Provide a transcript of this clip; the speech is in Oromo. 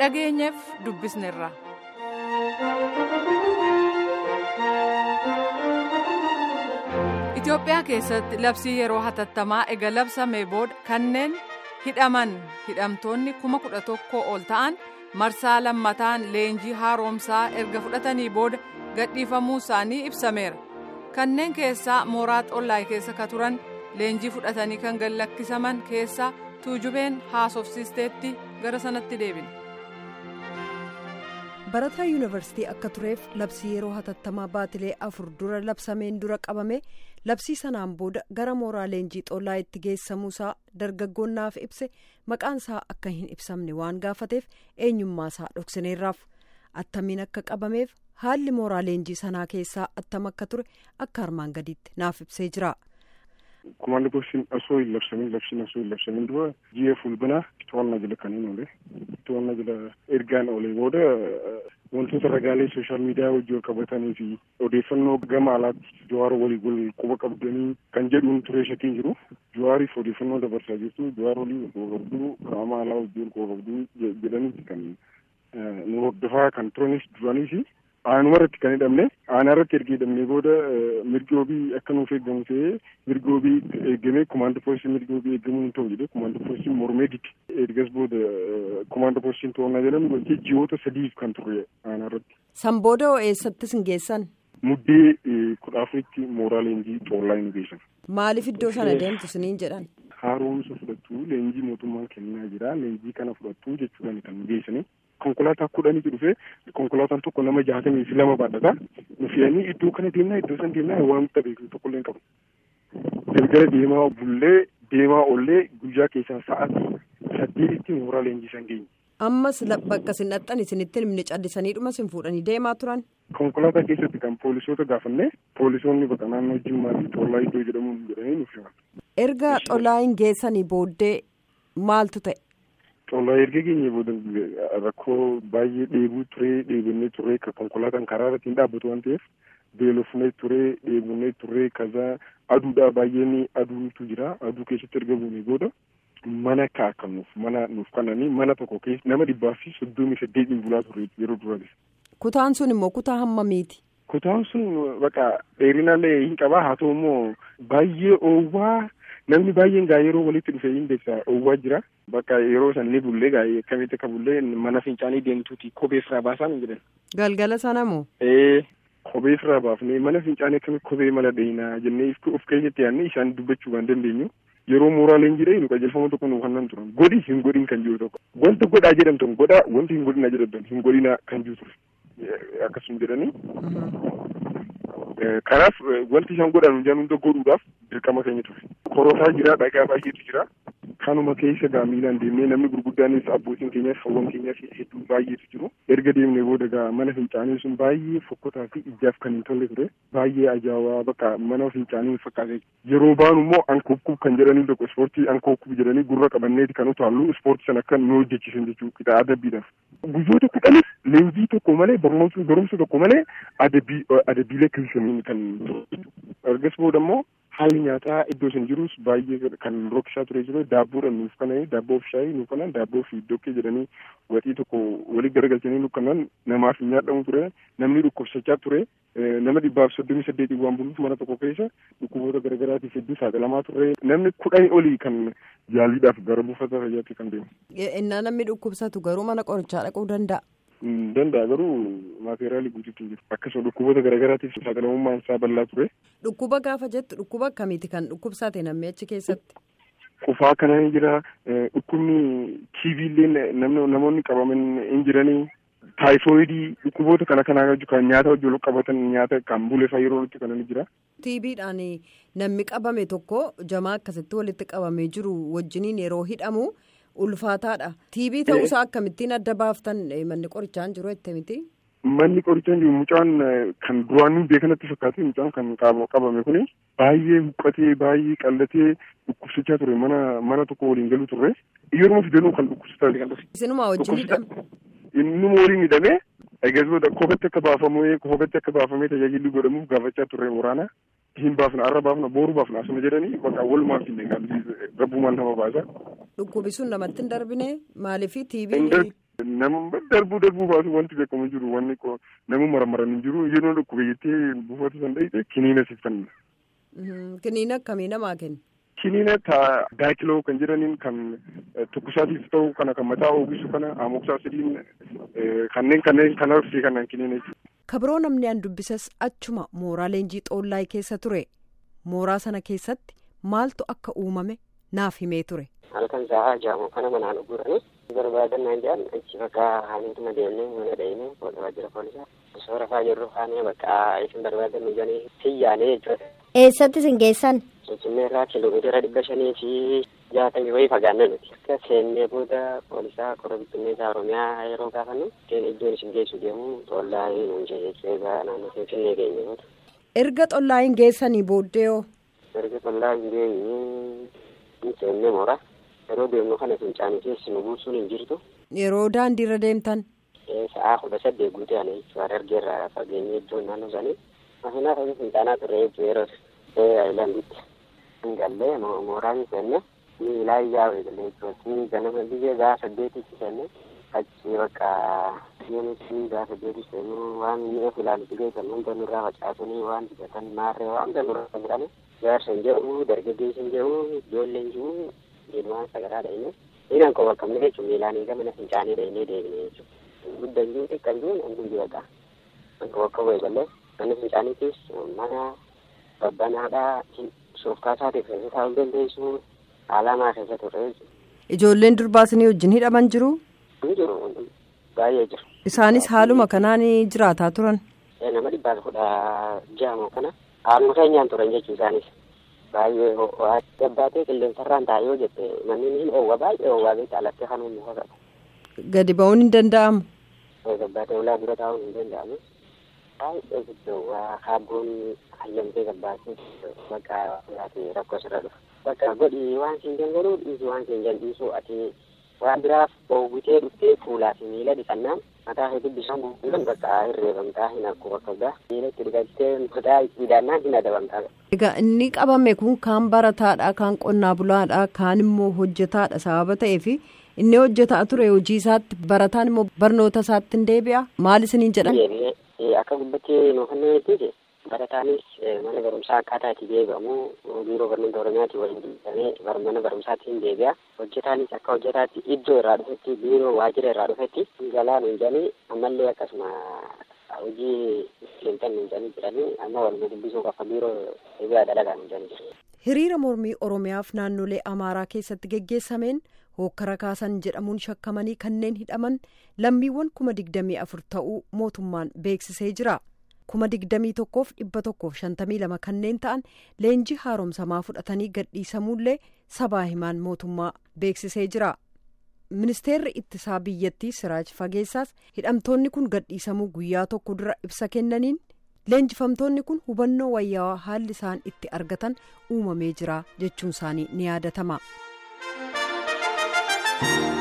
dhageenyeef dubbisneerra. Itoophiyaa keessatti labsii yeroo hatattamaa ega labsamee booda kanneen hidhaman hidhamtoonni kuma kudha tokko ol ta'an marsaa lammataan leenjii haaromsaa erga fudhatanii booda gadhiifamuu isaanii ibsameera. Kanneen keessaa mooraa xollaay keessa ka turan leenjii fudhatanii kan gallakkisaman keessaa tuujubeen haasofsiisteetti gara sanatti deebine. barataa yuunivarsiitii akka tureef labsii yeroo hatattamaa baatilee afur dura labsameen dura qabame labsii sanaan booda gara mooraa leenjii xollaa itti geessamuusaa dargaggoonnaaf ibse maqaansaa akka hin ibsamne waan gaafateef eenyummaasaa dhoksaneerraaf attamiin akka qabameef haalli mooraa leenjii sanaa keessaa attam akka ture akka armaan gadiitti naaf ibsee jira. Komaandi goosiin osoo hin labsamin labsiin osoo hin labsamin dura ji'a fulbinaa to'annaa jala kan hin oole to'annaa jala ergaan oolee booda wantoota ragaalee sooshaal miidiyaa wajjin qabatanii fi odeeffannoo gama alaatti jawaara walii wal quba qabdanii kan jedhuun ture shakiin jiru jawaariif odeeffannoo dabarsaa jirtu jawaar walii wal qabduu qaama alaa wajjin quba qabduu jedhaniiti kan nu hordofaa kan turanis duraanii fi aanuma irratti kan hidhamne aanaa irratti erga hidhamne booda mirgi wabii akka nuuf eeggamu ta'ee mirgi wabii eeggamee komaandoo poolisii mirgi wabii eeggamuu hin ta'u jedhee komaandoo poolisiin mormee dide ergas booda komaandoo poolisiin to'annaa jedhamu gochee ji'oota sadiif kan turre aanaa irratti. San booda eessattis hin geessan? Muddee kudha afuritti mooraa leenjii xollaa hin geessan. Maaliif iddoo sana deemtu siniin jedhan? Haaromsa fudhattu leenjii mootummaan kennaa jira leenjii kana fudhattu jechuudhaan kan geessanii. konkolaataa kudhaniitu dhufe konkolaataan tokko nama jaatamii fi lama baadhata nu fe'anii iddoo kana deemnaa iddoo san deemnaa waan beeknu tokkollee hin qabu galgala deemaa bullee deemaa ollee guyyaa keessaa sa'aatii saddeetitti mooraa leenjii san geenye. ammas bakka isin dhaxxan isinitti himne callisanii dhuma isin fuudhanii deemaa turan. konkolaataa keessatti kan poolisoota gaafanne poolisoonni bakka naannoo jimmaa fi xollaa iddoo jedhamu jedhanii nuuf himan. erga xollaa hin geessanii booddee maaltu ta'e. Xollaa erga geenye booda rakkoo baay'ee dheebuu turee dheebonnee turee konkolaataan karaa irratti hin dhaabbatu waan ta'eef beelofnee turee dheebonnee turee kaza aduudhaa baay'een aduutu jira aduu keessatti erga buunee booda mana kaa'akanuuf mana nuuf kananii mana tokko keessa nama dhibbaa fi soddomii saddeetiin bulaa ture yeroo duraati. Kutaan sun immoo kutaa hammamiiti? Kutaan sun baqa dheerinaallee hin qabaa haa ta'u immoo baay'ee oowwaa. namni baay'een gaa yeroo walitti dhufee hin beeksa oowwaa jira bakka yeroo san ni bullee gaa akkamitti akka bullee mana fincaanii deemtuuti kophee firaa baasaa hin jedhan. galgala sana moo. ee kophee firaa baafnee mana fincaanii akkamitti kophee mala dheeyinaa jennee of keessatti yaadnee isaan dubbachuu kan dandeenyu yeroo mooraa leenjii nu qajeelfama tokko nu kannan turan godhi hin godhin kan jiru tokko wanti godhaa jedhamtu godhaa wanti hin godhinaa jedhamtu hin godhinaa kan jiru ture akkasuma jedhanii. kanaaf wanti isaan godhan hojii hunda godhuudhaaf dirqama keenya ture. Korotaa jira dhagaa baay'eetu jira. Kanuma keessa gaa miilaan deemnee namni gurguddaanis abbootiin keenyaas hawwan keenyaas hedduu baay'eetu jiru. Erga deemnee booda gaa mana fincaanii sun baay'ee fokkotaa fi ijaaf kan hin tolle ture. Baay'ee ajaa'ibaa bakka mana fincaanii fakkaate. Yeroo baanu immoo ankookkuub kan jedhanii tokko ispoortii ankookkuub jedhanii gurra qabanneeti kan utaallu ispoortii sana akka nu hojjechiisan jechuudha qixa adabbiidhaaf. Guyyoota kudhanis leenjii tokko malee barnoota barumsa tokko malee adabbii adabbiilee kilsanii kan ergas booda immoo haalli nyaataa iddoo isin jirus baay'ee kan rokkisaa ture jiru daabboodhaan nuuf kananii daabboo fi shaayii nuuf kanan daabboo fi dokkee jedhanii waxii tokko walii garagalchanii nuuf kanan namaaf hin nyaadhamu ture namni dhukkubsachaa ture nama dhibbaaf soddomii saddeetii waan buluuf mana tokko keessa dhukkuboota garagaraatiif hedduu saaxilamaa ture namni kudhanii olii kan yaaliidhaaf gara buufata fayyaatti kan deemu. innaa namni dhukkubsatu garuu mana qorichaa dhaquu danda'a. danda'a garuu maateriyaalii guutuutu jiru akkasuma dhukkuboota garaagaraatiif saaxilamummaan isaa bal'aa ture. Dhukkuba gaafa jettu dhukkuba akkamiiti kan dhukkubsate namni achi keessatti? Qufaa kana ni jira dhukkubni tiiviillee namoonni qabaman hin jiranii taayifoidii dhukkuboota kana kanaa kan nyaata wajjin qabatan nyaata kan bulefa yeroo itti kana ni jira. tiibiidhaan namni qabame tokko jamaa akkasitti walitti qabamee jiru wajjiniin yeroo hidhamu. ulfaataadha tiibii ta'uusaa akkamittiin adda baaftan manni qorichaan jiru jettee miti. Manni qorichaan jiru mucaan kan duraan beekanatti fakkaate mucaan kan qabame kuni baay'ee huqqatee baay'ee qallatee dhukkubsachaa ture mana mana tokko waliin galu turre yeroo fidanuu kan dhukkubsataa kan dhufe. Isinuma wajjin hidhame. Innuma waliin hidhamee eegasboota kophatti akka baafamee kophatti akka baafamee tajaajilli godhamuuf gaafachaa turre waraana. hin baafna arra baafna booru baafna asuma jedhanii bakka walumaaf hin rabbumaan nama baasa. Dhukkubi sun namatti hin darbine maaliif tiibii. Nama darbuu darbuu baasu wanti beekamu jiru wanni nama maramaran hin jiru yeroo dhukkuba jettee buufata san dhayite kiniina siif kenna. Kiniina akkamii namaa kenna? Kiniina taa daakiloo kan jedhaniin kan tukkusaatiif ta'u kana kan mataa oogisu kana amoksaasidin kanneen kanneen kana fi kanan kiniina jechuudha. Kabiroo namni an dubbisas achuma mooraa leenjii xoollaay keessa ture. Mooraa sana keessatti maaltu akka uumame naaf himee ture. Halkan sa'aa jaamu kana manaan gurranii barbaadannaan jedhan achi bakka haaniituma deemnee mana dha'inee waajjira poolisaa osoo rafaa jirru haanee bakka isin barbaadannu jedhanii xiyyaanee jechuudha. Eessatti isin geessan? Finfinnee irraa kiiloomeetira dhibba shanii fi jaatamii wayii fagaanna nuti. Akka seennee booda poolisaa qorra bittinneessaa Oromiyaa yeroo gaafannu iddoon isin geessu deemu xollaa hin jechuu egaa naannoo Finfinnee geenye booda. Erga xollaa hin geessanii booddee hoo? Erga xollaa hin geenye ni seennee moora. Yeroo deemnu kana fincaanii keessi nu buusuun hin jirtu. Yeroo daandiirra deemtan? Sa'aa kudha saddeet guutee ana jechuudha. Dargeerraa fageenye iddoon naannoo isaanii. Maashinaaf hojii fincaanaa turre jechuudha yeroo ayilanditti. Gallee mooraan seenne miilaa iyyaa eegalee jechuudha. Ganama biyya gahaa saddeetitti seenne achi bakka yoonis gahaa saddeetitti seenu waan mi'a filaalutti geessan hunda nurraa facaasanii waan dibatan maarree waan hunda nurraa jedhani jaarsa hin jedhu dargaggeessi hin jedhu ijoollee hin jiru ilmaan sagaraa dha'inne dhiiraan qofa qabne jechuun miilaan eega mana fincaanii dha'inee deebine jechuudha. Guddan jiru xiqqaan jiru hundi jiru egaa. Bakka bakka bu'e galee mana fincaaniitis mana babbanaadhaa suufkaasaa teessisee taa'uu dandeessu alamaa keessa turre Ijoolleen durbaasinii wajjin hidhaman jiru? Ni jiru baay'ee jiru. Isaanis haaluma kanaan jiraataa turan? Nama dhibbaa kudha jaamoo kana haaluma keenyaan turan jechuu isaanis. baay'ee ho'aa gabbaatee qilleensarraan taa'ee yoo jette manni ni ho'aa baay'ee ho'aa beektaa alattee kan humna fakkaata. Gadi ba'uun hin danda'amu. Gabbaatee ulaa dura taa'uun hin danda'amu. Baay'ee guddoo waa kaabboon hayyamtee gabbaatee bakka rakkoo sirra dhufa. Bakka godhi waan siin dangaluu dhiisu waan siin jal'isu ati waan biraaf oowwitee dhuftee fuulaa fi miila dhiqannaan mataa kee dubbisaan guutuudhaan bakka hirreeffamtaa hin akku bakka biraa miila itti dhiqattee mataa hidhaannaan hin adabamtaa. Egaa inni qabame kun kaan barataadha kaan qonnaa bulaadha kaan immoo hojjetaadha sababa ta'eef inni hojjetaa ture hojii isaatti barataan immoo barnoota isaatti hin deebi'a maal isiniin jedhan. Akka gubbattee nuuf hin jechuudha. barataanis mana barumsaa akkaataa itti deebi'amu biiroo barnoota oromiyaatti waliin deebi'amee mana barumsaatti hin deebi'a hojjetaanis akka hojjetaatti iddoo irraa dhufetti biiroo waajjira irraa dhufetti galaan hin jedhanii ammallee akkasuma hojii seentan hin jedhanii jiranii amma wal dubbisuu qafa biiroo deebi'aa dalagaan hin jedhanii Hiriira mormii Oromiyaaf naannolee Amaaraa keessatti geggeessameen hookkara kaasan jedhamuun shakkamanii kanneen hidhaman lammiiwwan kuma digdamii afur ta'uu mootummaan beeksisee jira. kuma digdamii tokkoof dhibba tokkoof shantamii lama kanneen ta'an leenjii haaromsamaa fudhatanii gadhiisamuullee sabaa himaan mootummaa beeksisee jira. ministeerri ittisaa biyyattii siraaj fageessaas hidhamtoonni kun gadhiisamuu guyyaa tokko dura ibsa kennaniin leenjifamtoonni kun hubannoo wayyaawaa haalli isaan itti argatan uumamee jira jechuun isaanii ni yaadatama.